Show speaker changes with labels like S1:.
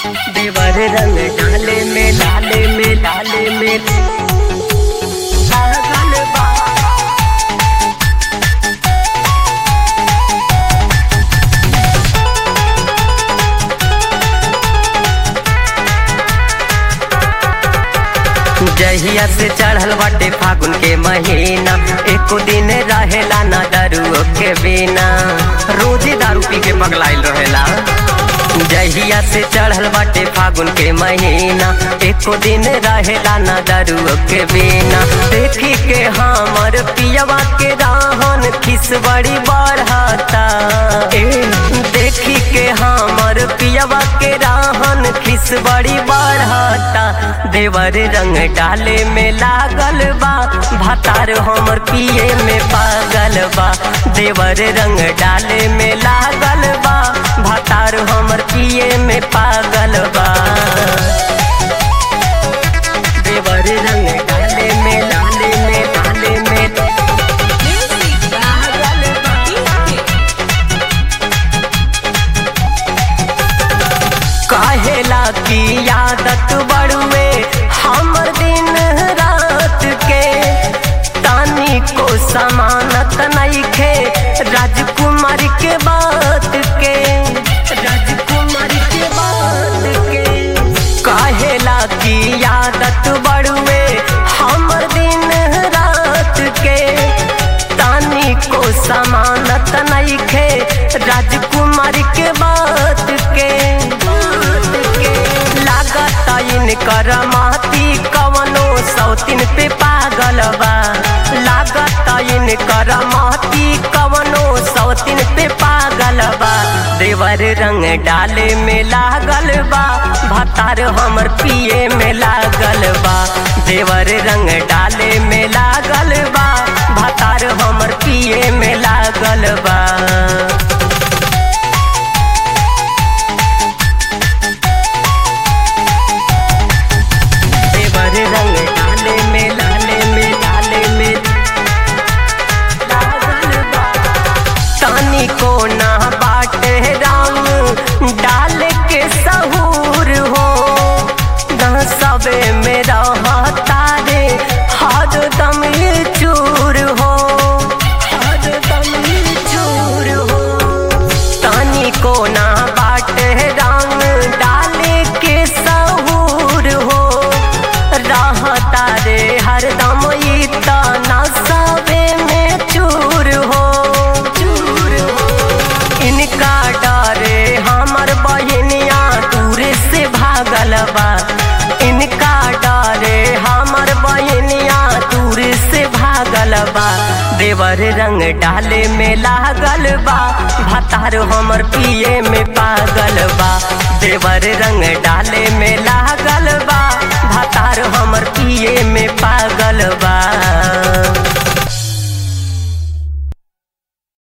S1: देवर रंग डाले में लाले में लाले में लागल बा जहिया से चढ़ल बाटे फागुन के महीना एको दिन रहेला ना दारू के बिना रोजे दारू पी के पगलाइल रहेला जहिया से चढ़ल बाटे फागुन के महीना एको दिन रहेला ना दारू के बिना देखी के हमर पियवा के राहन खिस बड़ी बढ़ता ए, देखी के हमर पियवा के राहन खिस बड़ी बढ़ता देवर रंग डाले में लागल बा भातार हमर पिए में पागल बा देवर रंग डाले में लागल बा भातार हमर पिए में पागल बा देवर रंग डाले में लाले में लाले में
S2: Music
S1: पागल बा काहेला की आदत बड़ुए हमर दिन रात के तानी को समानत नइखे राजकुमार के बात के राजकुमार के बात के काहेला की आदत बड़ुए हमर दिन रात के तानी को समानत नइखे राजकुमार के बात के बात के लागत इनकर माती कवनो सौतिन पे पागल बा लागत इनकर माती कवनो सौतिन पे पागल बा देवर रंग डाले में लागल बा भातार हमर पिए में लागल बा देवर रंग डाले में लागल बा भातार हमर पिए में लागल बा देवर रंग डाले में लाले में लाले में लागल बा तानी को ना बाटे रंग डाल के सहूर हो न सबे में रहता रे हर दम ये चूर हो हर दम ये चूर हो तानी को ना बाटे रंग डाले के सहूर हो रहता रे हरदम ई तना सबे में चूर हो चूर हो इनका डरे हमर बहनिया दूर से भागल बा इनका डरे हमर बहनिया दूर से भागल बा देवर रंग डाले में लागल बा भातार हमर पिए में पागल बा देवर रंग डाले में लागल बा